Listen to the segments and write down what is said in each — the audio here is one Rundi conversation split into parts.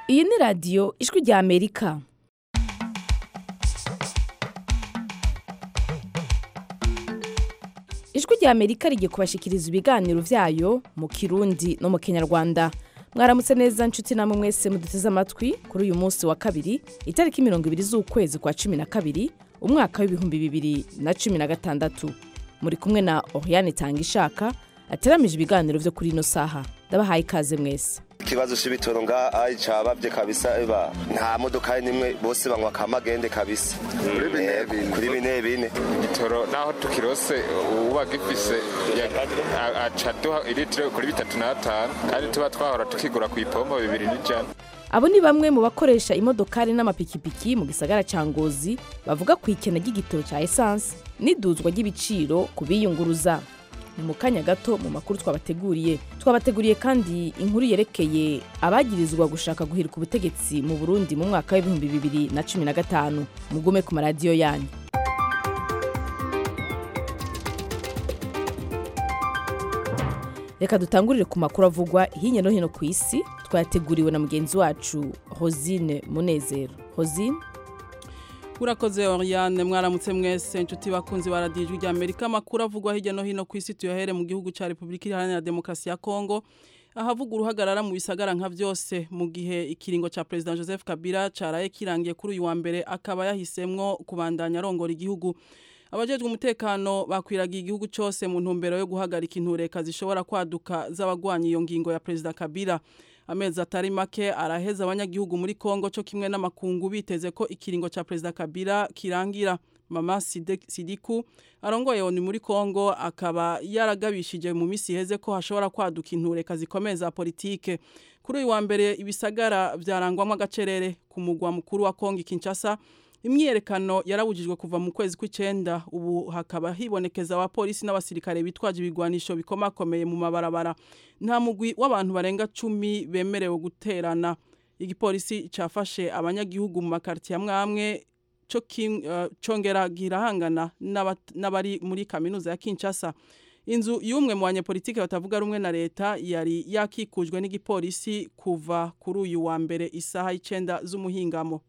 iyi ni radiyo ijwi rya amerika ijwi rya amerika rigiye kubashikiriza ibiganiro byayo mu kirundi no mu kinyarwanda mwaramutse neza nshuti namwe mwese muduteze amatwi kuri uyu munsi wa kabiri itariki mirongo ibiri z'ukwezi kwa cumi na kabiri umwaka w'ibihumbi bibiri na cumi na gatandatu muri kumwe na oriane tanga ishaka ateramije ibiganiro byo kuri ino saha ndabahaye ikaze mwese ikibazo c'ibitoro ngaha cabavye kabisa eba nta modoka nimwe bose banywa kamagende kabisa Kuri bine Eh, bine. kuri bine bine igitoro naho tukirose uba gifise ya- a- aca duha ilitiro kuri bitatu n'atanu kandi tuba twahora tukigura ku ipompo bibiri n'ijana abo ni bamwe mu bakoresha imodokari n'amapikipiki mu gisagara ca ngozi bavuga ku ikena ry'igitoro cya esanse n'iduzwa ry'ibiciro ku biyunguruza ni mu kanya gato mu makuru twabateguriye twabateguriye kandi inkuru yerekeye abagirizwa gushaka guhirika ubutegetsi mu burundi mu mwaka w'ibihumbi bibiri na cumi na gatanu mugume ku maradiyo yanyu reka dutangurire ku makuru avugwa hirya no hino ku isi twayateguriwe na mugenzi wacu rosine munezero rosine urakoze oriane mwaramutse mwese inshuti bakunzi ba radiyo ijwi rya amerika amakuru avugwa hirya no hino ku isi tuyahere mu gihugu cya repubulika iharanira demokarasi ya kongo ahavuga uruhagarara mu bisagara nka byose mu gihe ikiringo cya perezida joseph kabila cyaraye kirangiye kuri uyu wa mbere akaba yahisemwo kubandanya arongora igihugu abajejwe umutekano bakwiragiye igihugu cyose mu ntumbero yo guhagarika intureka zishobora kwaduka z'abagwanya iyo ngingo ya perezida kabila amezi atari make araheza abanyagihugu muri kongo cyo kimwe n'amakungu biteze ko ikiringo cya perezida kabila kirangira mama Side- sidiku arongoye onu muri kongo akaba yaragabishije mu minsi iheze ko hashobora kwaduka intureka zikomeye za politike kuri uyu wa mbere ibisagara byarangwamo agacerere ku mugwa mukuru wa kongo kinshasa imyiyerekano yarabujijwe kuva mu kwezi kw'icenda ubu hakaba hibonekeza abapolisi n'abasirikare bitwaje ibigwanisho bikomakomeye mu mabarabara nta mugwi w'abantu barenga cumi bemerewe guterana igipolisi cafashe abanyagihugu mu makartiye amwe amwe co kim- eh, congera girahangana n'aba- n'abari muri kaminuza ya Kinshasa inzu y'umwe mu banyepolitike batavuga rumwe na leta yari yakikujwe n'igipolisi kuva kuri uyu wa mbere isaha y'icenda z'umuhingamo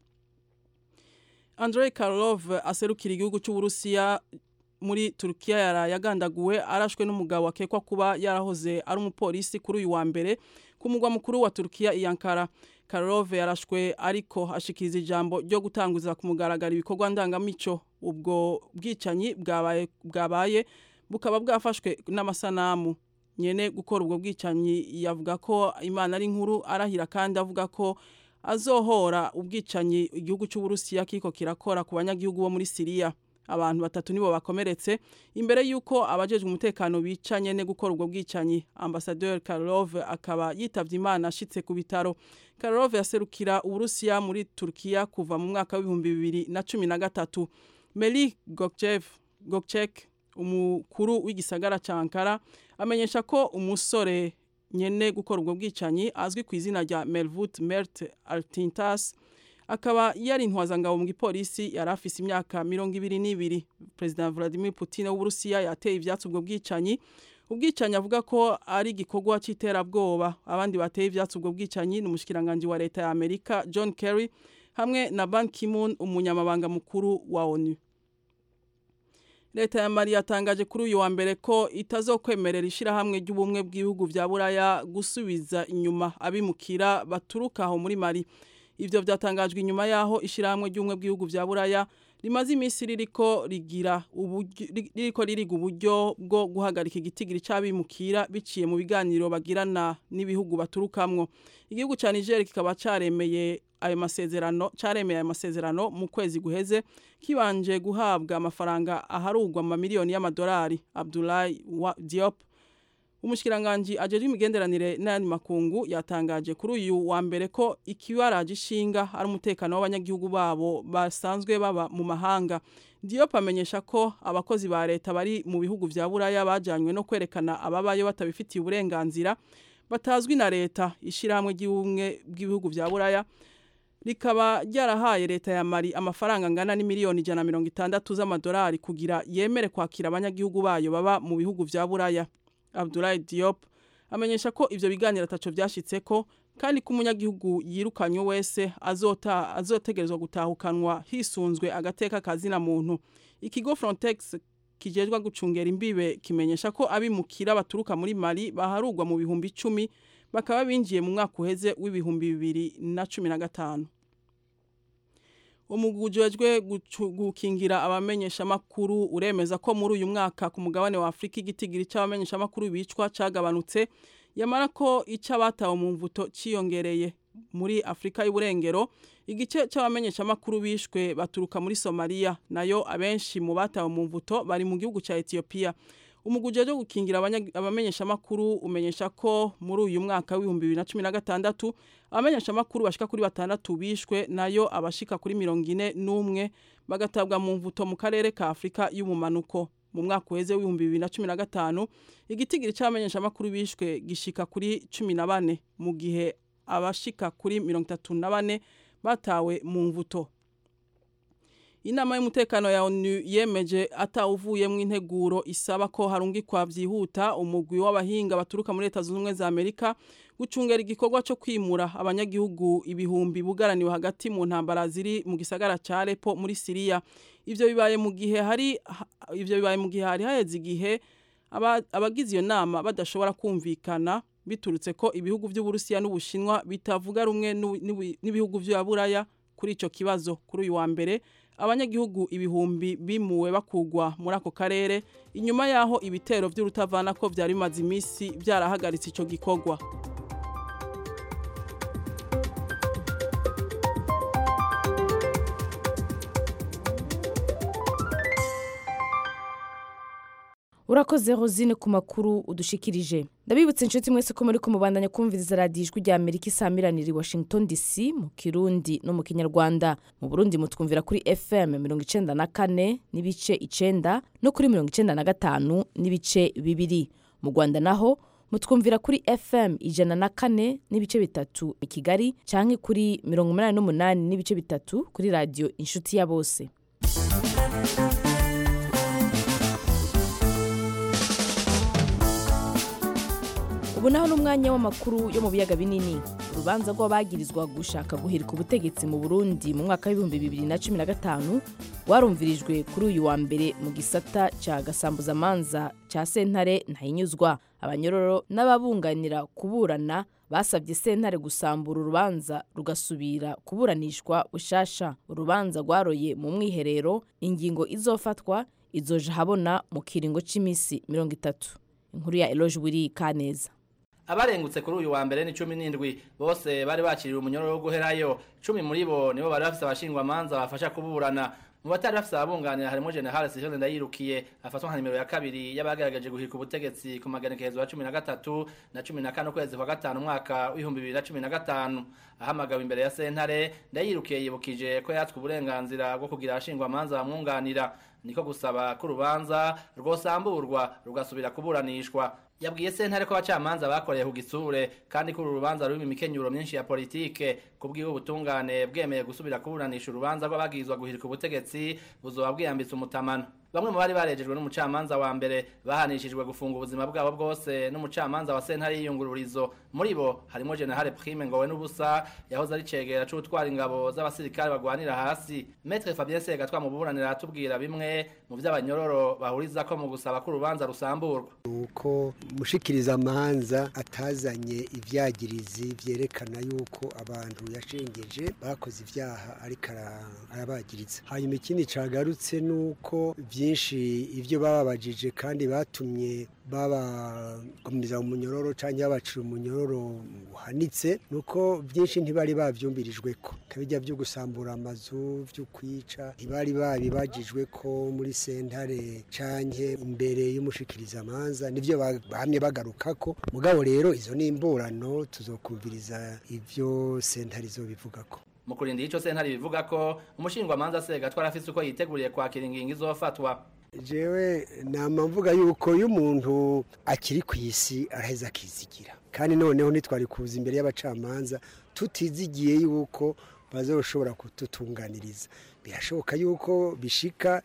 Andrei Karlov aserukira igihugu cy'Uburusiya muri Turkiya yaraye agandaguwe arashwe n'umugabo akekwa kuba yarahoze ari umupolisi kuri uyu wa mbere ku mugwa mukuru wa Turkiya i Ankara Karlov yarashwe ariko ashikiriza ijambo ryo gutanguza ku mugaragaro ibikorwa ndangamico ubwo bwicanyi bwabaye bwabaye bukaba bwafashwe n'amasanamu nyene gukora ubwo bwicanyi yavuga ko Imana ari nkuru arahira kandi avuga ko azohora ubwicanyi igihugu cy'Uburusiya kiko kirakora ku banyagihugu bo muri Siriya abantu batatu nibo bakomeretse imbere yuko abajejwe umutekano bicanye ne gukora ubwo bwicanyi ambassadeur Karlov akaba yitavye Imana ashitse ku bitaro Karlov yaserukira Uburusiya muri Turkiya kuva mu mwaka w'ibihumbi bibiri na cumi na gatatu Meli Gokchev Gokchek umukuru w'igisagara ca Ankara amenyesha ko umusore nyene gukora ubwo bwicanyi azwi ku izina rya Melvut Mert Altintas akaba yari intwazangabo mu gipolisi yari afise imyaka mirongo ibiri n'ibiri perezida Vladimir Putin w'Uburusiya yateye ivyatsi ubwo bwicanyi ubwicanyi avuga ko ari igikorwa c'iterabwoba abandi bateye ivyatsi ubwo bwicanyi ni umushikiranganji wa leta ya Amerika John Kerry hamwe na Ban Ki-moon umunyamabanga mukuru wa ONU Leta ya Mali yatangaje kuri uyu wa mbere ko itazokwemerera ishirahamwe ry'ubumwe bw'ibihugu vya Buraya gusubiza inyuma abimukira baturuka aho muri Mali. Ivyo vyatangajwe inyuma yaho ishirahamwe ry'ubumwe bw'ibihugu vya Buraya rimaze iminsi ririko rigira uburyo ri- ririko ririga uburyo bwo guhagarika igitigiri c'abimukira biciye mu biganiro bagirana n'ibihugu baturukamwo. Igihugu ca Niger kikaba caremeye ayo masezerano caremeye ayo masezerano mu kwezi guheze kibanje guhabwa amafaranga aharugwa mu mamiliyoni y'amadolari Abdoulaye Wa- Diop umushikiranganji ajejwe imigenderanire n'ayandi makungu yatangaje kuri uyu wa mbere ko ikibaraje ishinga ari umutekano w'abanyagihugu babo basanzwe baba mu mahanga Diop amenyesha ko abakozi ba leta bari mu bihugu vya Buraya bajanywe no kwerekana ababayo batabifitiye uburenganzira batazwi na leta ishirahamwe ry'ubumwe bw'ibihugu vya Buraya rikaba ryarahaye leta ya Mali amafaranga angana n'imiliyoni ijana na mirongo itandatu z'amadolari kugira yemere kwakira abanyagihugu bayo baba mu bihugu vya Buraya Abdoulaye Diop amenyesha ko ivyo biganiro ataco vyashitseko kandi ko umunyagihugu yirukanywe wese azota azotegerezwa gutahukanwa hisunzwe agateka kazina muntu ikigo Frontex kijejwa gucungera imbibe kimenyesha ko abimukira baturuka muri Mali baharugwa mu bihumbi icumi bakaba binjiye mu mwaka uheze w'ibihumbi bibiri na cumi na gatanu umugujejwe gukingira abamenyesha makuru uremeza ko muri uyu mwaka ku mugabane wa Afrika igitigiri cy'abamenyesha makuru bicwa cagabanutse yamara ko icyo abatawe mu mvuto ciyongereye muri Afrika y'uburengero igice cy'abamenyesha makuru bishwe baturuka muri Somalia nayo abenshi mu batawe mu mvuto bari mu gihugu cya Ethiopia umuguje wo gukingira abamenyesha makuru umenyesha ko muri uyu mwaka w'ibihumbi bibiri na cumi na gatandatu abamenyesha makuru bashika kuri batandatu bishwe nayo abashika kuri mirongo ine n'umwe bagatabwa mu mvuto mu karere ka Afrika y'ubumanuko mu mwaka uheze w'ibihumbi bibiri na cumi na gatanu igitigiri cy'abamenyesha makuru bishwe gishika kuri cumi na bane mu gihe abashika kuri mirongo itatu na bane batawe mu mvuto inama y'umutekano ya ONU yemeje atawuvuyemo integuro isaba ko harungikwa byihuta umugwi w'abahinga baturuka muri leta zunze ubumwe za Amerika gucungera igikorwa cyo kwimura abanyagihugu ibihumbi bugaraniwe hagati mu ntambara ziri mu gisagara ca Aleppo muri Syria ivyo bibaye mu gihe hari ivyo bibaye mu gihe hari haheze igihe abagize iyo nama badashobora kumvikana biturutse ko ibihugu by'Uburusiya n'Ubushinwa bitavuga rumwe n'ibihugu by'Aburaya kuri ico kibazo kuri uyu wa mbere abanyagihugu ibihumbi bimuwe bakugwa muri ako karere inyuma yaho ibitero by'urutavana ko byari bimaze iminsi byarahagaritse ico gikorwa urakoze rosine ku makuru udushikirije ndabibutse inshuti mwese ko muri kumubandanya kumviriza radiyo ijwi rya amerika isamiranira i washington dc mu kirundi no mu kinyarwanda mu burundi mutwumvira kuri fm mirongo icenda na kane n'ibice icenda no kuri mirongo icenda na gatanu n'ibice bibiri mu rwanda naho mutwumvira kuri fm ijana na kane n'ibice bitatu i kigali canke kuri mirongo umunani n'umunani n'ibice bitatu kuri radiyo inshuti ya bose ubu naho n'umwanya w'amakuru yo mu biyaga binini urubanza rw'abagirizwa gushaka guhirika ubutegetsi mu burundi mu mwaka w'ibihumbi bibiri na cumi na gatanu rwarumvirijwe kuri uyu wa mbere mu gisata cya gasambuzamanza cya sentare ntahinyuzwa abanyororo n'ababunganira kuburana basabye sentare gusambura urubanza rugasubira kuburanishwa bushasha urubanza rwaroye mu mwiherero ingingo izofatwa izoje habona mu kiringo cy'iminsi mirongo itatu inkuru ya eloge wiri kaneza abarengutse kuri uyu wa mbere ni cumi n'indwi bose bari bakiriwe umunyororo wo guherayo cumi muri bo nibo bari bafise abashingwamanza bafasha kuburana mu batari bafise ababunganira harimo general sivile ndayirukiye afatwa nka nimero ya kabiri y'abagaragaje guhirika ubutegetsi ku maganekerezo ya cumi na gatatu na cumi na kane ukwezi kwa gatanu umwaka w'ibihumbi bibiri na cumi na gatanu ahamagawe imbere ya sentare ndayirukiye yibukije ko yatswe uburenganzira bwo kugira abashingwamanza bamwunganira niko gusaba ko urubanza rwosamburwa rugasubira kuburanishwa yabwiye sentare ko abacamanza bakoreye ku gisure kandi ko uru rubanza rurimo imikenyuro myinshi ya politike kubwiwe ubutungane bwemeye gusubira kuburanisha urubanza rw'abagirizwa guhirika ubutegetsi buzoba bwiyambitse umutamano bamwe mu bari barejejwe n'umucamanza wa mbere bahanishijwe gufunga ubuzima bwabo bwose n'umucamanza wa sentare y'iyungururizo muri bo harimo generale prime ngowe n'ubusa yahoze ari cegera c'utwara ingabo z'abasirikare bagwanira hasi metre fabien segatwa mu buburanira aratubwira bimwe mu vy'abanyororo bahuriza ko mu gusaba ko urubanza rusamburwa uko mushikiriza amanza atazanye ivyagirizi vyerekana yuko abantu yashengeje bakoze ivyaha ariko arabagiriza hanyuma ikindi cagarutse nuko byinshi ibyo bababajije kandi batumye babagumiza umunyororo cyangwa babacira umunyororo uhanitse nuko byinshi ntibari babyumbirijwe ko kabijya byo gusambura amazu byo kwica ntibari babibagijwe ko muri sentare canke imbere y'umushikirizamanza nivyo bahamye bagaruka ko mugabo rero izo ni imburano tuzokumviriza ivyo sentare izobivuga ko mu kurinda ico sentare bivuga ko umushingwamanza sega twarafise uko yiteguriye kwakira ingingo izofatwa jewe nama mvuga yuko iyo umuntu akiri ku isi araheza akizigira kandi noneho ntitwari kuza imbere y'abacamanza tutizigiye yuko bazoshobora kututunganiriza birashoboka yuko bishika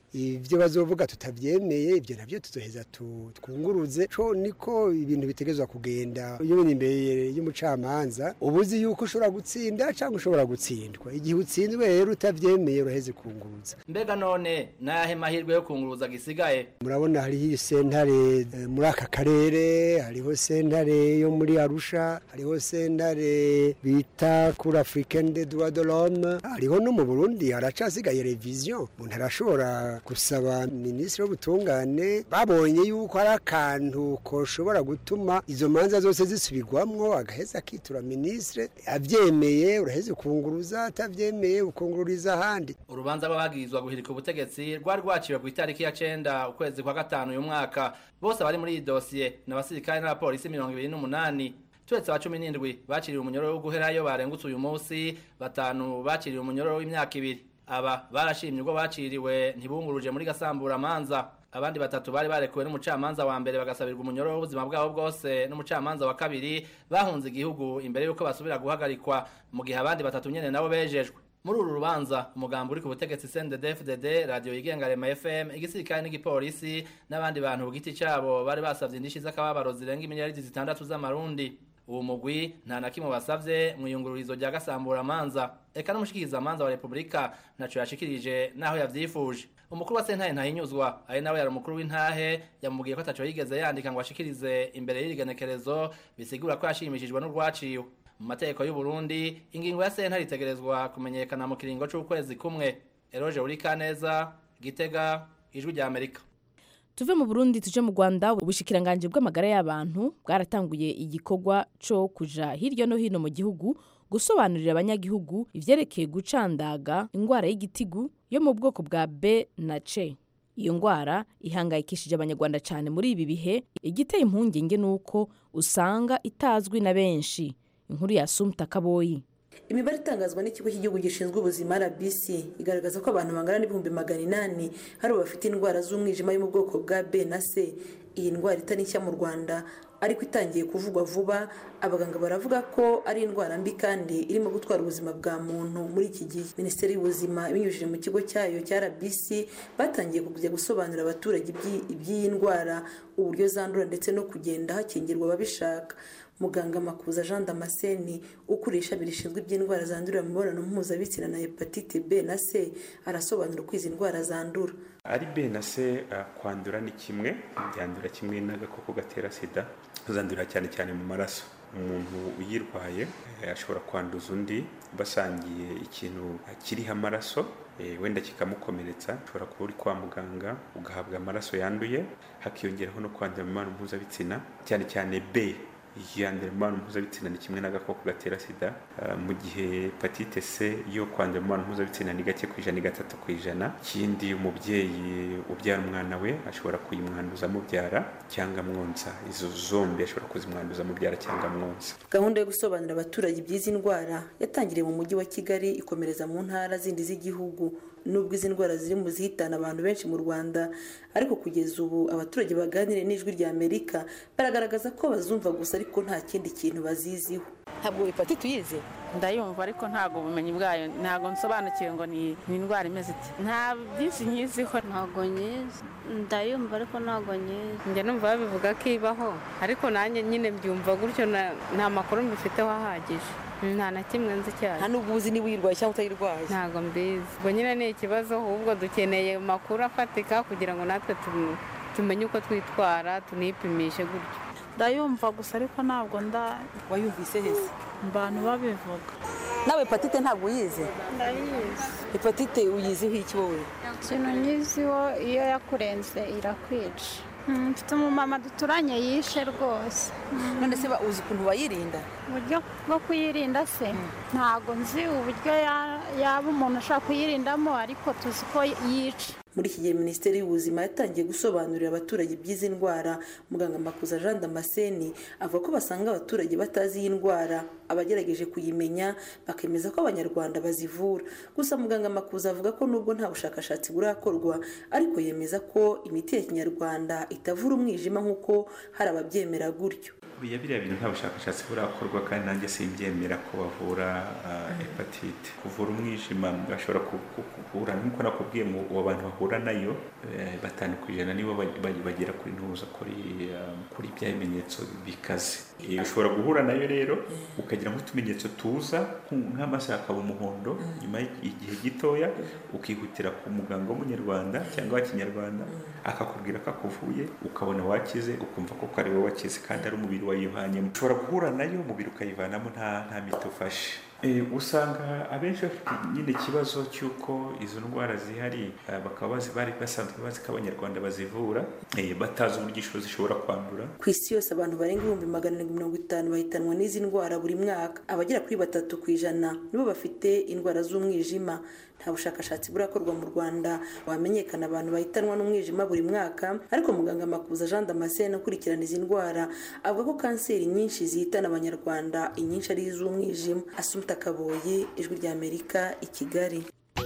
ibyo bazovuga tutabyemeye ibyo nabyo tuzoheza twunguruze co niko ibintu bitegezwa kugenda iyo uri imbere y'umucamanza uba uzi yuko ushobora gutsinda cyangwa ushobora gutsindwa igihe utsinzwe rero utabyemeye uraheze kunguruza mbega none n'ayahe mahirwe yo kunguruza gisigaye murabona hariho sentare muri aka karere hariho sentare yo muri arusha hariho sentare bita kuri africaine de droit de l'homme hariho no mu burundi haracasigaye revision umuntu arashobora gusaba minisitiri w'ubutungane babonye yuko hari akantu koshobora gutuma izo manza zose zisubirwamwo agaheza akitura minisitiri abyemeye uraheze ukunguruza atabyemeye ukungururiza ahandi urubanza rw'abagirizwa guhirika ubutegetsi rwari rwaciwe ku itariki ya cenda ukwezi kwa gatanu uyu mwaka bose bari muri iyi dosiye ni abasirikare n'abapolisi mirongo ibiri n'umunani turetse aba cumi n'indwi baciriwe umunyororo wo guherayo barengutse uyu munsi batanu baciriwe umunyororo w'imyaka ibiri aba barashimye ubwo baciriwe ntibunguruje muri gasamburamanza abandi batatu bari barekuwe n'umucamanza wa mbere bagasabirwa umunyororo w'ubuzima bwabo bwose n'umucamanza wa kabiri bahunze igihugu imbere y'uko basubira guhagarikwa mu gihe abandi batatu nyene nabo bejejwe muri uru rubanza umugambi uri ku butegetsi CNDD-FDD radio yigenga Rema FM igisirikare n'igipolisi n'abandi bantu ku giti cyabo bari basavye indishi z'akababaro zirenga imiliyaridi zitandatu z'amarundi uwo mugwi nta na kimwe basavye mu iyungururizo rya gasamburamanza eka n'umushikirizamanza wa repubulika ntaco yashikirije naho yavyifuje umukuru wa sentahe ntahinyuzwa ari nawe yari umukuru w'intahe yamubwiye ko ataco yigeze yandika ngo ashikirize imbere y'irigenekerezo bisigura ko yashimishijwe n'urwaciwe mu mategeko y'u Burundi ingingo ya sentare itegerezwa kumenyekana mu kiringo c'ukwezi kumwe eroje urikaneza gitega ijwi rya amerika tuve mu burundi tuje mu rwanda ubushikiranganje bw'amagara y'abantu bwaratanguye igikorwa co kuja hirya no hino mu gihugu gusobanurira abanyagihugu ivyerekeye gucandaga ingwara y'igitigu yo mu bwoko bwa b na c iyo ngwara ihangayikishije abanyarwanda cyane muri ibi bihe igiteye impungenge nuko usanga itazwi na benshi inkuru ya sumta kaboyi imibare itangazwa n'ikigo cy'igihugu gishinzwe ubuzima rbc igaragaza ko abantu bangana n'ibihumbi magana inani hari bafite indwara z'umwijima yo mu bwoko bwa b na c iyi ndwara itari nshya mu rwanda ariko itangiye kuvugwa vuba abaganga baravuga ko ari indwara mbi kandi irimo gutwara ubuzima bwa muntu muri iki gihe minisiteri y'ubuzima ibinyujije mu kigo cyayo cya rbc batangiye kujya gusobanurira abaturage iby'iyi ndwara uburyo zandura ndetse no kugenda hakingirwa ababishaka muganga makuza jean damascene ukuriye ishami rishinzwe iby'indwara zandurira mu mibonano mpuzabitsina na hepatite b na c arasobanura uko izi ndwara zandura ari b na c kwandura ni kimwe byandura kimwe n'agakoko gatera sida zandurira cyane cyane mu maraso umuntu uyirwaye ashobora kwanduza undi basangiye ikintu kiriho amaraso wenda kikamukomeretsa ushobora kuba uri kwa muganga ugahabwa amaraso yanduye hakiyongeraho no kwandura mu mibonano mpuzabitsina cyane cyane b yandura imibonano mpuzabitsina ni kimwe n'agakoko gatera sida mu gihe hepatite c yo kwandura imibonano mpuzabitsina ni gake ku ijana ni gatatu ku ijana ikindi umubyeyi ubyara umwana we ashobora kuyimwanduza amubyara cyangwa amwonsa izo zombi ashobora kuzimwanduza amubyara cyangwa amwonsa gahunda yo gusobanurira abaturage iby'izi ndwara yatangiriye mu mujyi wa kigali ikomereza mu ntara zindi z'igihugu nubwo izi ndwara ziri mu zihitana abantu benshi mu rwanda ariko kugeza ubu abaturage baganiriye n'ijwi rya amerika baragaragaza ko bazumva gusa ariko nta kindi kintu baziziho ntabwo hepatite uyizi ndayumva ariko ntabwo ubumenyi bwayo ntabwo nsobanukiwe ngo ni indwara imeze iti nta byinshi nyiziho ntabwo nyizi ndayumva ariko ntabwo nyizi njya numva babivuga ko ibaho ariko nanjye nyine byumva gutyo nta makuru mbifiteho ahagije nta na kimwe nzi cyane nta n'ubwo uzi niba uyirwaye cyangwa utayirwaye ntabwo mbizi ubwo nyine ni ikibazo ahubwo dukeneye amakuru afatika kugira ngo natwe tumenye uko twitwara tunipimishe gutyo ndayumva gusa ariko ntabwo nda wayumvise heza abantu babivuga nawe hepatite ntabwo uyizi ndayizi hepatite uyiziho iki wowe ikintu nyiziho iyo yakurenze irakwica mfite umumama duturanye yishe rwose none se uzi ukuntu bayirinda uburyo bwo kuyirinda se ntabwo nzi uburyo yaba umuntu ashobora kuyirindamo ariko tuzi ko yica muri iki gihe minisiteri y'ubuzima yatangiye gusobanurira abaturage iby'izi ndwara muganga makuza jean damascene avuga ko basanga abaturage batazi iyi ndwara abagerageje kuyimenya bakemeza ko abanyarwanda bazivura gusa muganga makuza avuga ko nubwo nta bushakashatsi burakorwa ariko yemeza ko imiti ya kinyarwanda itavura umwijima nk'uko hari ababyemera gutyo Oya biriya bintu nta bushakashatsi burakorwa kandi nanjye simbyemera ko bavura uh, hepatite kuvura umwijima bashobora ku- ku- kuvura nk'uko nakubwiye ngo abo bantu bahura nayo eh, batanu ku ijana nibo bag- bag- bagera kuri ntuza kuri uh, kuri bya bimenyetso bikaze Eh, ushobora guhura nayo rero ukagira nk'utumenyetso tuza nk- nk'amaso akaba umuhondo nyuma y'igihe gitoya ukihutira ku muganga w'umunyarwanda cyangwa wa kinyarwanda akakubwira ko akuvuye ukabona wakize ukumva ko ari wowe wakize kandi ari umubiri wayivanyemo ushobora guhura nayo umubiri ukayivanamo nta nta miti ufashe Eh, usanga abenshi bafite nyine ikibazo cy'uko izo ndwara zihari eh, bakaba bazi bari basanzwe bazi ko abanyarwanda bazivura eh, batazi uburyo ishobora zishobora kwandura ku isi yose abantu barenga ibihumbi magana arindwi mirongo itanu bahitanwa n'izi ndwara buri mwaka abagera kuri batatu ku ijana nibo bafite indwara z'umwijima nta bushakashatsi burakorwa mu rwanda wamenyekana abantu bahitanwa n'umwijima buri mwaka ariko muganga makuza jean damascene ukurikirana izi ndwara avuga ko kanseri nyinshi zihitana abanyarwanda inyinshi ari iz'umwijima asumta kaboye ijwi ry'amerika i kigali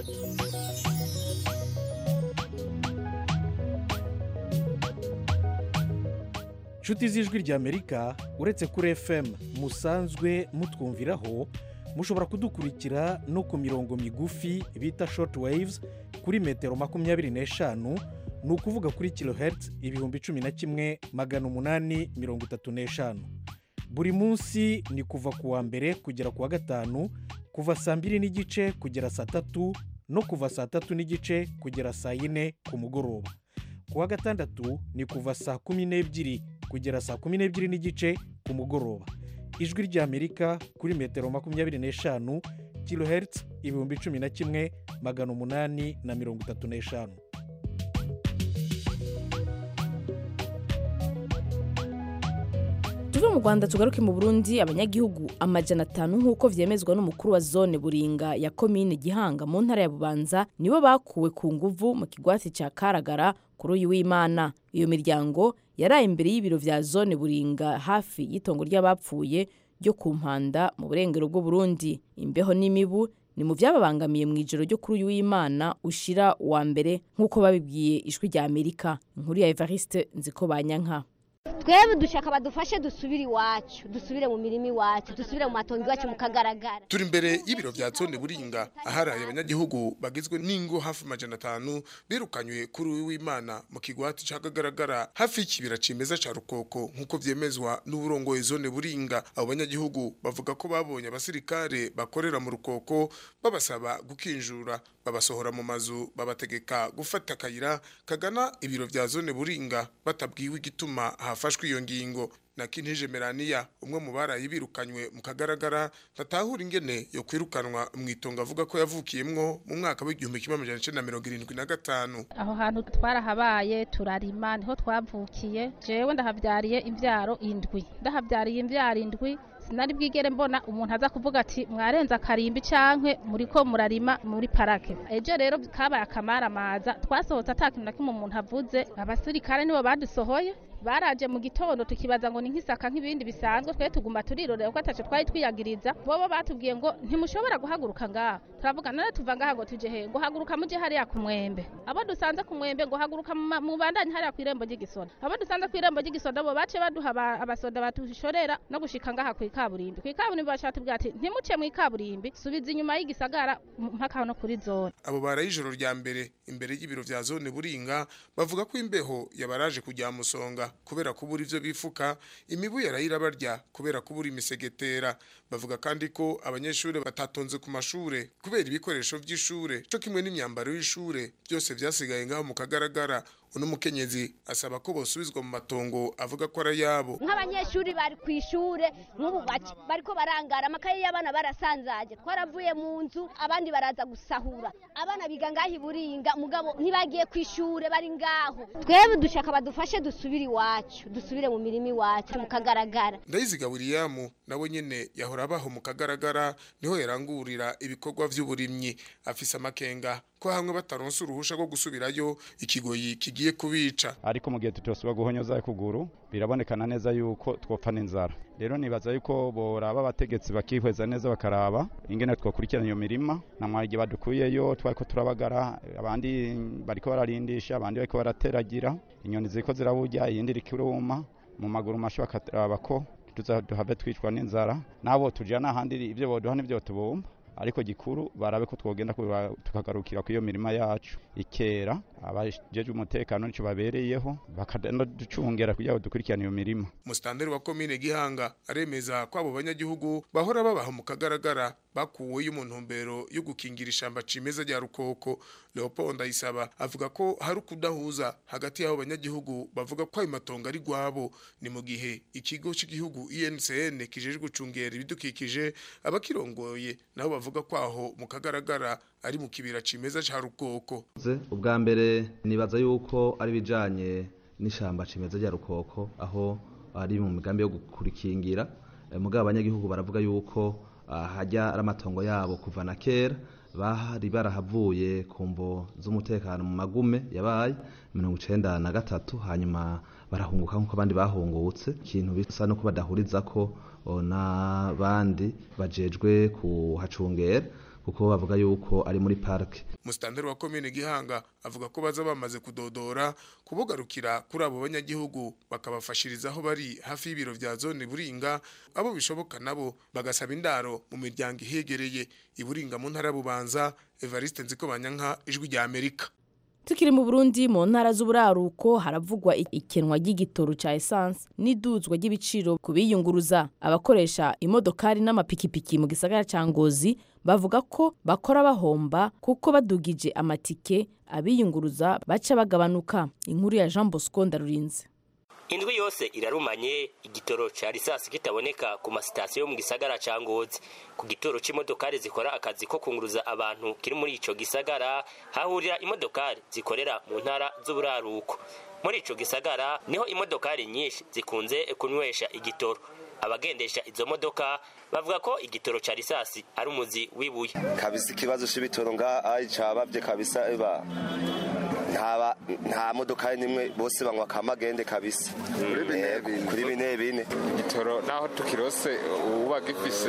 nshuti z'ijwi ry'amerika uretse kuri fm musanzwe mutwumviraho mushobora kudukurikira no ku mirongo migufi bita short waves kuri metero makumyabiri n'eshanu ni ukuvuga kuri kilohertz ibihumbi cumi na kimwe magana umunani mirongo itatu n'eshanu buri munsi ni kuva ku wa mbere kugera ku wa gatanu kuva saa mbiri n'igice kugera saa tatu no kuva saa tatu n'igice kugera saa yine ku mugoroba ku wa gatandatu ni kuva saa kumi n'ebyiri kugera saa kumi n'ebyiri n'igice ku mugoroba ijwi ry'amerika kuri metero makumyabiri n'eshanu kilohertz ibihumbi cumi na kimwe magana umunani na mirongo itatu n'eshanu tuve mu rwanda tugaruke mu burundi abanyagihugu amajana atanu nk'uko vyemezwa n'umukuru wa zone buringa ya komine gihanga mu ntara ya bubanza nibo bakuwe ku nguvu mu kigwati ca karagara kuri uyu w'imana iyo miryango yaraye imbere y'ibiro vya zone buringa hafi y'itongo ry'abapfuye ryo ku mpanda mu burengero bw'uburundi imbeho n'imibu ni mu vyababangamiye mu ijoro ryo kuri uyu w'imana ushira uwa mbere nk'uko babibwiye ijwi rya amerika inkuru ya evariste nziko banyanka twebwe dushaka badufashe dusubire iwacu dusubire mu mirima iwacu dusubire mu matongo iwacu mu kagaragara turi imbere y'ibiro vya zone buringa aharaye abanyagihugu bagizwe n'ingo hafi amajana atanu birukanywe kuri uyu w'imana mu kigwati ca kagaragara hafi y'ikibira cimeza ca rukoko nk'uko vyemezwa n'uburongoye zone buringa abo banyagihugu bavuga ko babonye abasirikare bakorera mu rukoko babasaba gukinjura babasohora mu mazu babategeka gufata akayira kagana ibiro vya zone buringa batabwiwe igituma hafashwe iyo ngingo na Kintije Melania umwe mu barayi birukanywe mu kagaragara ntatahura ingene yo kwirukanwa mu itongo avuga ko yavukiyemwo mu mwaka w'igihumbi kimwe amajana icenda na mirongo irindwi na gatanu aho hantu twarahabaye turarima niho twavukiye jewe ndahavyariye imvyaro indwi ndahavyariye imvyaro indwi sinari bwigere mbona umuntu aza kuvuga ati mwarenza akarimbi cankwe muriko murarima muri parake ejo rero kabaye akamaramaza twasohotse ata kintu na kimwe umuntu avuze abasirikare nibo badusohoye baraje mu gitondo tukibaza ngo ni nk'isaka nk'ibindi bisanzwe twe tuguma turirorera ko ataco twari twiyagiriza bobo batubwiye ngo ntimushobora guhaguruka ngaha turavuga none tuva ngaha ngo tuje he ngo haguruka muje hariya ku mwembe abo dusanze ku mwembe ngo haguruka mu bandanye hariya ku irembo ry'igisoda abo dusanze ku irembo ry'igisoda bo bace baduha abasoda batushorera no gushika ngaha ku ikaburimbi ku ikaburimbi bashaka tubwira ati ntimuce mu ikaburimbi subiza inyuma y'igisagara mpaka no kuri zone abo baraye ijoro rya mbere imbere y'ibiro vya zone buringa bavuga ko imbeho yabaraje kujya musonga kubera kubura ivyo bifuka imibu yarayira barya kubera kubura imisegetera bavuga kandi ko abanyeshuri batatonze ku mashure kubera ibikoresho vy'ishure co kimwe n'imyambaro y'ishure byose vyasigaye ngaho mu kagaragara uno mukenyezi asaba ko bosubizwa mu matongo avuga ko ari yabo nk'abanyeshuri bari ku ishure nk'ubu bariko barangara amakaye y'abana barasanzaje twaravuye mu nzu abandi baraza gusahura abana biga ngaho iburinga mugabo ntibagiye ku ishure bari ngaho twebwe dushaka badufashe dusubire iwacu dusubire mu mirima iwacu mu kagaragara ndayiziga william nawe nyene yahora abaho mu kagaragara niho yarangurira ibikorwa vy'uburimyi afise amakenga ko hamwe bataronse uruhusha rwo gusubirayo ikigoyi kigiye kubica ariko mu gihe tutosubira guhonyoza kuguru birabonekana neza yuko twopfa n'inzara rero nibaza yuko boraba abategetsi bakihweza neza bakaraba ingene twakurikirana iyo mirima na mwagi badukuyeyo twariko turabagara abandi bariko bararindisha abandi bariko barateragira inyoni ziriko ziraburya iyindi iriko iruma mu maguru masho bakaraba ko tuza duhave twicwa n'inzara nabo tujana ahandi ibyo boduha n'ibyo tubumba ariko gikuru barabe ko twogenda tukagarukira ku iyo mirima yacu ikera abajeje umutekano nicyo babereyeho bakagenda ducungera kugira ngo dukurikirane iyo mirima musitanteri wa komine gihanga aremeza ko abo banyagihugu bahora babaha mu kagaragara bakuweyo mu ntumbero yo gukingira ishamba cimeza rya rukoko leopold ayisaba avuga ko hari ukudahuza hagati y'abo banyagihugu bavuga ko ayo matongo ari rwabo ni mu gihe ikigo cy'igihugu INCN kijejwe gucungera ibidukikije abakirongoye nabo bavuga ko aho mu kagaragara ari mu kibira cimeza ca rukoko ubwa mbere nibaza yuko ari bijanye n'ishamba cimeza rya rukoko aho ari mu migambi yo gukurikingira mugabo abanyagihugu baravuga yuko hajya ari amatongo yabo kuva na kera bari barahavuye ku mvo z'umutekano mu magume yabaye mirongo icenda na gatatu hanyuma barahunguka nk'uko abandi bahungutse ikintu bisa no badahuriza ko n'abandi bajejwe kuhacungera kuko bavuga yuko ari muri parike musitanteri wa komine gihanga avuga ko baza bamaze kudodora kubugarukira kuri abo banyagihugu bakabafashiriza aho bari hafi y'ibiro vya zone buringa abo bishoboka nabo bagasaba indaro mu miryango ihegereye iburinga mu ntara bubanza evariste nziko banyanka ijwi rya amerika tukiri mu burundi mu ntara z'uburaruko haravugwa ikenwa ry'igitoro cya esanse n'iduzwa ry'ibiciro ku biyunguruza abakoresha imodokari n'amapikipiki mu gisagara cya ngozi bavuga ko bakora bahomba kuko badugije amatike abiyunguruza baca bagabanuka inkuru ya jean bosco ndarurinze indwi yose irarumanye igitoro ca risasi kitaboneka ku masitasiyo yo mu gisagara ca ngozi ku gitoro c'imodokari zikora akazi ko kunguruza abantu kiri muri ico gisagara hahurira imodokari zikorera mu ntara z'uburaruko muri ico gisagara niho imodokari nyinshi zikunze kunywesha igitoro abagendesha izo modoka bavuga ko igitoro ca risasi ari umuzi w'ibuye kabisa ikibazo c'ibitoro ngaha cabavye kabisa eba ntaba nta modoka nimwe bose banywa kamagende kabisa kuri bine bine igitoro naho tukirose uba gifise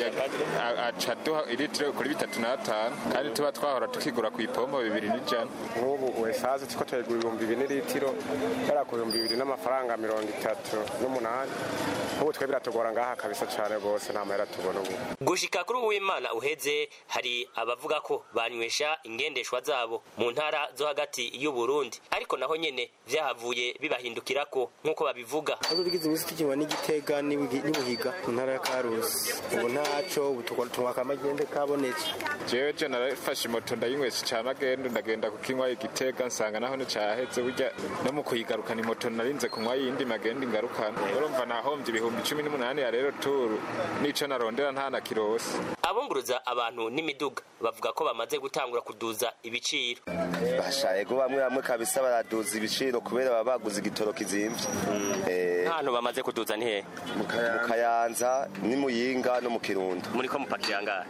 aca duha ilitiro kuri bitatu n'atanu kandi tuba twahora tukigura ku ipombo bibiri n'ijana nk'ubu esaze tuko turagura ibihumbi bine litiro yari ku bihumbi bibiri n'amafaranga mirongo itatu n'umunani nk'ubu twe biratugora ngaha kabisa cyane rwose nta mahera tubona ubu gushika kuri uwimana uheze hari abavuga ko banywesha ingendeshwa zabo mu ntara zo hagati y'u Burundi ariko naho nyene vyahavuye bibahindukira ko nkuko babivuga Aho bigize imisi tukinywa n'igitega n'ibuhiga mu ntara ya Karusi ubu ntaco ubu tunywa kamagende kabonetse jewe je narafashe moto ndayinywesha ca magendo ndagenda kukinywa igitega nsanga naho nicaheze burya no mu kuyigarukana imoto narinze kunywa yindi magendo ingarukana urumva nahomvye ibihumbi cumi n'umunani ya rero turu nico narondera nta na kirose abunguruza abantu n'imiduga bavuga ko bamaze gutangura kuduza ibiciro bashaye go bamwe bamwe kabisa baraduza ibiciro kubera baba baguze igitoro kizimvye ntantu bamaze kuduza ni hehe mu kayanza ni muyinga no mu kirundo muri ko mupakira angahe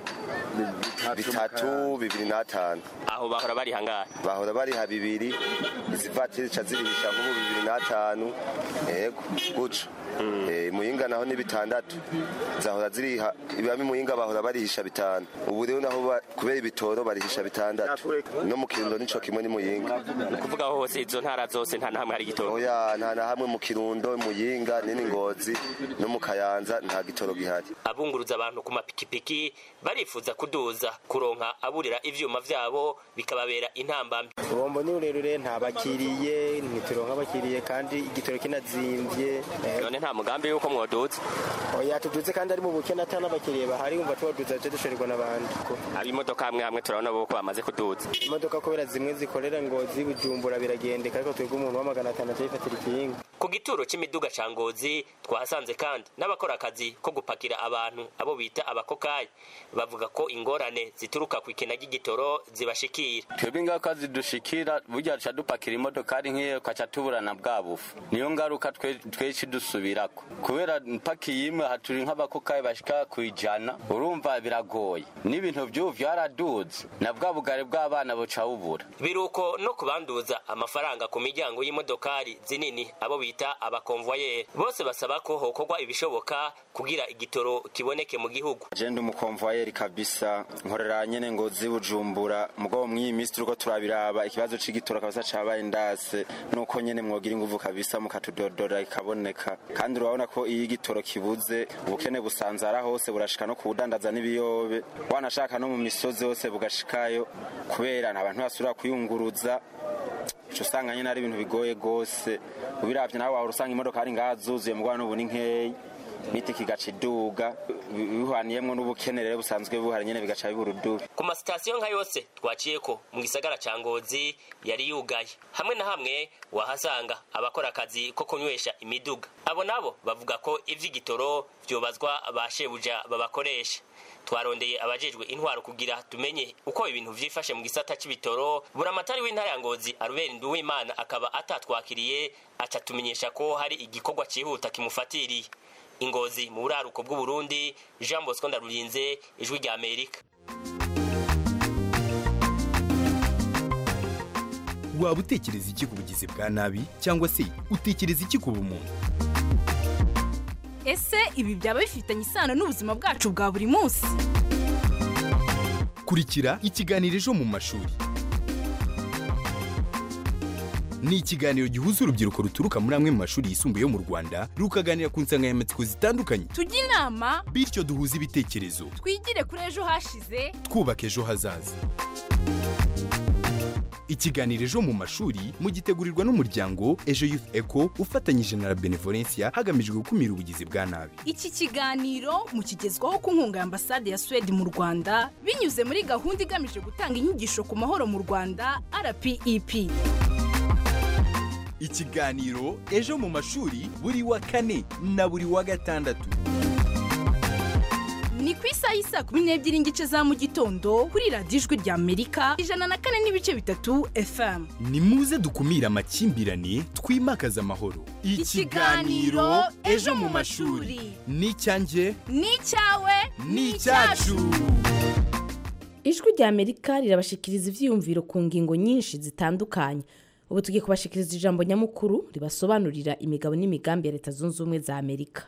bitatu bibiri n'atanu aho bahora bari hangahe bahora bariha bibiri izivatiri ca zirihisha nk'ubu bibiri n'atanu yego guca muyinga naho ni bitandatu zahora ziriha ibami muyinga bahora barihisha bitanu ubu rero naho kubera ibitoro barihisha bitandatu no mu kirundo nico kimwe ni muyinga kuvuga hose izo ntara zose nta nahamwe hari igitoro oya nta na hamwe mu kirundo muyinga nini ngozi no mu kayanza nta gitoro gihari abunguruza abantu ku mapikipiki barifuza kuduza kuronka aburira ivyuma vyabo bikababera intambambi ubombo ni rurerure nta bakiriye ntituronka abakiriye kandi igitoro kinazimvye none nta mugambi yuko mwoduza oya tuduze kandi ari mu bukene ata n'abakiriye bahari umva tubaduza je dushorirwa n'abandi abimodoka hamwe hamwe turabona bo ko bamaze kuduza imodoka kubera zimwe zikorera ngo zibujumbura biragendeka ariko twebwe umuntu wa magana atanu acayifatira ikinga ku gituro c'imiduga ca ngozi twahasanze kandi n'abakora akazi ko gupakira abantu abo bita abakokayi bavuga ko ingorane zituruka ku ikena ry'igitoro zibashikira twebwe ingaruka zidushikira burya duca dupakira imodokari nk'iyo ukaca tuburana bwa bufu niyo ngaruka tweci dusubirako kubera mpakiye imwe haturi nk'abakokayi bashika ku ijana urumva biragoye n'ibintu vy'ubu vyaraduze na bwa bugari bw'abana buca bubura biruko no kubanduza amafaranga ku miryango y'imodokari zinini abo bita bita abakonvoyeri bose basaba ko hokorwa ibishoboka kugira igitoro kiboneke mu gihugu je ndi umukonvoyeri kabisa nkorera nyene ngozi bujumbura mugabo mw'iyi minsi turiko turabiraba ikibazo c'igitoro kabisa cabaye ndase nuko nyene mwogira inguvu kabisa mukatudodora ikaboneka kandi urabona ko iyo igitoro kibuze ubukene busanzara hose burashika no kubudandaza n'ibiyobe wanashaka no mu misozi hose bugashikayo kubera nta bantu basubira kuyunguruza uca usanga nyine ari ibintu bigoye rwose ubiravye nawe wahora usanga imodoka ari ngaha zuzuye mugabo n'ubu ni nkeyi miti kigaca iduga bihaniyemwo n'ubukene rero busanzwe buhari nyene bigaca bibura udubi ku masitasiyo nka yose twaciyeko mu gisagara ca ngozi yari yugaye hamwe na hamwe wahasanga abakora akazi ko kunywesha imiduga abo nabo bavuga ko ivy'igitoro vyobazwa ba shebuja babakoresha twarondeye abajejwe intwaro kugira tumenye uko ibintu vyifashe mu gisata c'ibitoro buramatari w'intara ya ngozi arubera nduwimana akaba atatwakiriye aca tumenyesha ko hari igikorwa cihuta kimufatiriye ingozi mu buraruko bw'uburundi jean bosco ndarurinze ijwi rya amerika waba utekereza iki ku bugizi bwa nabi cyangwa se utekereza iki ku bumuntu ese ibi byaba bifitanye isano n'ubuzima bwacu bwa buri munsi kurikira ikiganiro ejo mu mashuri ni ikiganiro gihuza urubyiruko ruturuka muri amwe mu mashuri yisumbuye yo mu rwanda rukaganira ku nsanganyamatsiko zitandukanye tujye inama bityo duhuze ibitekerezo twigire kuri ejo hashize twubaka ejo hazaza ikiganiro ejo mu mashuri mugitegurirwa n'umuryango ejo youth eco ufatanyije na la benevolencia hagamijwe gukumira ubugizi bwa nabi iki kiganiro mukigezwaho ku nkunga ya ambasade ya suwede mu rwanda binyuze muri gahunda igamije gutanga inyigisho ku mahoro mu rwanda rpep ikiganiro ejo mu mashuri buri wa kane na buri wa gatandatu ni ku isaha y'isaa kumi n'ebyiri n'igice za mu gitondo kuri radiyo ijwi rya amerika ijana na kane n'ibice bitatu fm ni muze dukumire amakimbirane twimakaze amahoro Ikiganiro Ejo mu mashuri. ni icyanjye ni icyawe ni icyacu ijwi rya amerika rirabashikiriza ivyiyumviro ku ngingo nyinshi zitandukanye ubu tugiye kubashikiriza ijambo nyamukuru ribasobanurira imigabo n'imigambi ya leta zunze ubumwe za amerika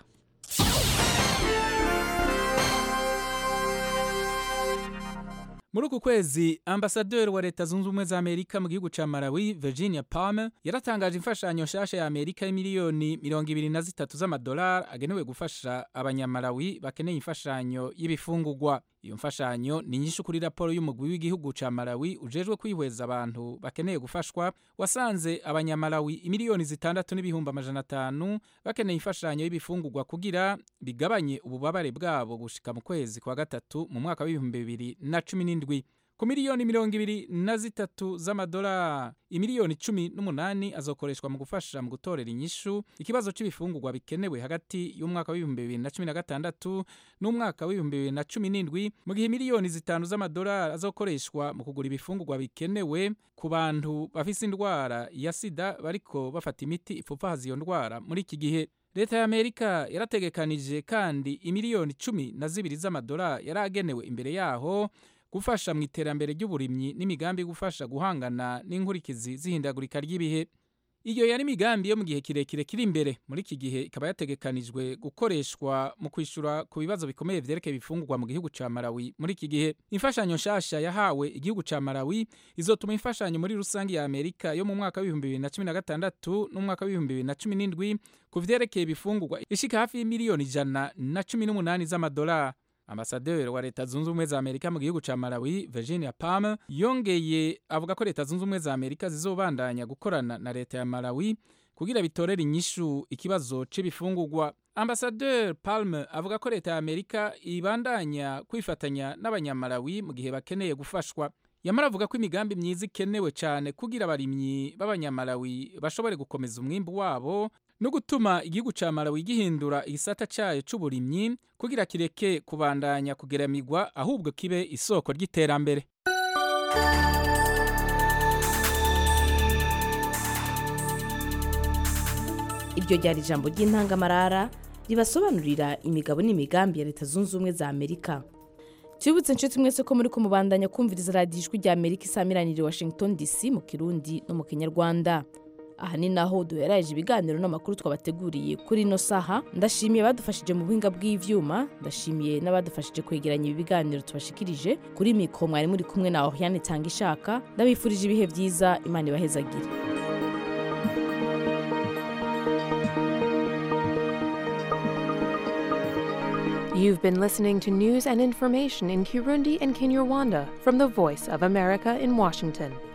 muri uku kwezi ambasaderi wa leta zunze ubumwe za amerika mu gihugu ca malawi virginia palmer yaratangaje imfashanyo nshasha ya amerika y'imiliyoni mirongo ibiri na zitatu z'amadolari agenewe gufasha abanyamalawi bakeneye imfashanyo y'ibifungurwa iyo mfashanyo ni nyinshi kuri raporo y'umugwi w'igihugu ca malawi ujejwe kwihweza abantu bakeneye gufashwa wasanze abanyamalawi imiliyoni zitandatu n'ibihumbi amajana atanu bakeneye imfashanyo y'ibifungurwa kugira bigabanye ububabare bwabo gushika mu kwezi kwa gatatu mu mwaka w'ibihumbi bibiri na cumi n'indwi ku miliyoni mirongo ibiri na zitatu z'amadolari imiliyoni cumi n'umunani azokoreshwa mu gufasha mu gutorera inyishu ikibazo c'ibifungurwa bikenewe hagati y'umwaka w'ibihumbi bibiri na cumi na gatandatu n'umwaka w'ibihumbi bibiri na cumi n'indwi mu gihe miliyoni zitanu z'amadolari azokoreshwa mu kugura ibifungurwa bikenewe ku bantu bafise indwara ya sida bariko bafata imiti ipfupfahaza iyo ndwara muri iki gihe leta ya amerika yarategekanije kandi imiliyoni cumi na zibiri z'amadolari yari agenewe imbere yaho gufasha mu iterambere ry'uburimyi n'imigambi yo gufasha guhangana n'inkurikizi z'ihindagurika ry'ibihe iyo yari imigambi yo mu gihe kirekire kiri imbere muri iki gihe ikaba yategekanijwe gukoreshwa mu kwishyura ku bibazo bikomeye vyerekeye ibifungurwa mu gihugu ca malawi muri iki gihe imfashanyo nshasha yahawe igihugu ca malawi izotuma imfashanyo muri rusange ya amerika yo mu mwaka w'ibihumbi bibiri na cumi na gatandatu n'umwaka w'ibihumbi bibiri na cumi n'indwi ku vyerekeye ibifungurwa ishika hafi y'imiliyoni ijana na cumi n'umunani z'amadolari ambasaderi wa leta zunze ubumwe za amerika mu gihugu ca malawi virginia palmer yongeye avuga ko leta zunze ubumwe za amerika zizobandanya gukorana na leta ya malawi kugira bitorere inyishu ikibazo c'ibifungurwa ambasaderi palmer avuga ko leta ya amerika ibandanya kwifatanya n'abanyamalawi mu gihe bakeneye gufashwa yamara avuga ko imigambi myiza ikenewe cyane kugira abarimyi b'abanyamalawi bashobore gukomeza umwimbu wabo no gutuma igihugu ca malawi gihindura igisata cayo c'uburimyi kugira kireke kubandanya kugeramigwa ahubwo kibe isoko ry'iterambere iryo ryari ijambo ry'intangamarara ribasobanurira imigabo n'imigambi ya leta zunze ubumwe za amerika tubibutse inshuti mwese ko muri kumubandanya kumviriza radiyo ijwi rya amerika isamiraniye washington dc mu kirundi no mu kinyarwanda aha ni naho duheraje ibiganiro n'amakuru twabateguriye kuri ino saha ndashimiye abadufashije mu buhinga bw'ivyuma ndashimiye n'abadufashije kwegeranya ibi biganiro tubashikirije kuri mikro mwari muri kumwe na Oriane Tanga ishaka ndabifurije ibihe byiza imana ibahezagire You've been listening to news and information in Kirundi and Kinyarwanda from the Voice of America in Washington.